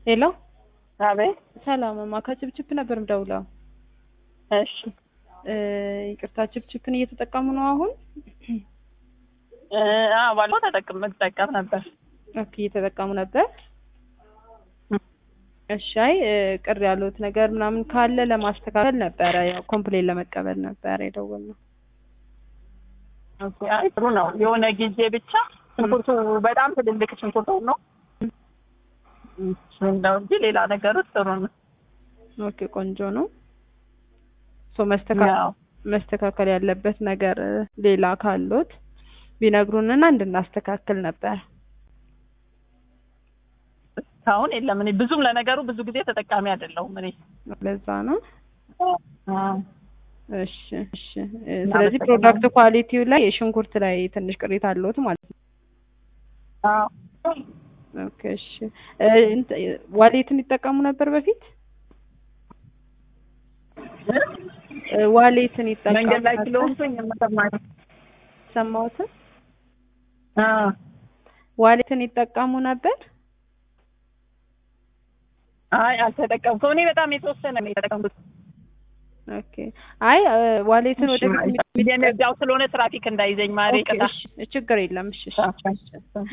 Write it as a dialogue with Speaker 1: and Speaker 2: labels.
Speaker 1: ሄሎ
Speaker 2: አቤት።
Speaker 1: ሰላምማ ከችፕችፕ ነበር ምደውለው።
Speaker 2: እሺ
Speaker 1: እ ይቅርታ ችፕችፕን እየተጠቀሙ ነው አሁን?
Speaker 2: እ አዎ ባለፈው ተጠቅም መጠቀም ነበር።
Speaker 1: ኦኬ እየተጠቀሙ ነበር። እሺ አይ እ ቅር ያሉት ነገር ምናምን ካለ ለማስተካከል ነበረ፣ ያው ኮምፕሌን ለመቀበል ነበረ የደወልነው።
Speaker 2: ኦኬ አይ ጥሩ ነው። የሆነ ጊዜ ብቻ ሽንኩርቱ በጣም ትልልቅ ሽንኩርት ነው እሱን ነው እንጂ ሌላ ነገሩ ጥሩ ነው።
Speaker 1: ኦኬ ቆንጆ ነው። ሶ መስተካከል
Speaker 2: ያው
Speaker 1: መስተካከል ያለበት ነገር እ ሌላ ካሉት ቢነግሩንና እንድናስተካክል ነበር።
Speaker 2: እስካሁን የለም። እኔ ብዙም ለነገሩ ብዙ ጊዜ ተጠቃሚ አይደለሁም እኔ
Speaker 1: ለዛ ነው።
Speaker 2: አ
Speaker 1: እሺ እሺ እ ስለዚህ ፕሮዳክት ኳሊቲው ላይ የሽንኩርት ላይ ትንሽ ቅሬታ አለዎት ማለት ነው።
Speaker 2: አዎ
Speaker 1: ኦኬ እሺ እ እንት- ዋሌትን ይጠቀሙ ነበር በፊት? እ ዋሌትን ይጠቀሙ
Speaker 2: መንገድ ላይ
Speaker 1: ነበር?
Speaker 2: ስለሆንኩኝ የምሰማኝ
Speaker 1: ሰማሁትን
Speaker 2: አ
Speaker 1: ዋሌትን ይጠቀሙ ነበር?
Speaker 2: አይ አልተጠቀምኩም። እኔ በጣም የተወሰነ ነው የተጠቀምኩት።
Speaker 1: ኦኬ አይ እ ዋሌትን ወደፊት
Speaker 2: እዚያው ስለሆነ ትራፊክ እንዳይዘኝ ማሬ
Speaker 1: ኦኬ
Speaker 2: ቅጣ
Speaker 1: እሺ ችግር የለም እሺ እሺ እሺ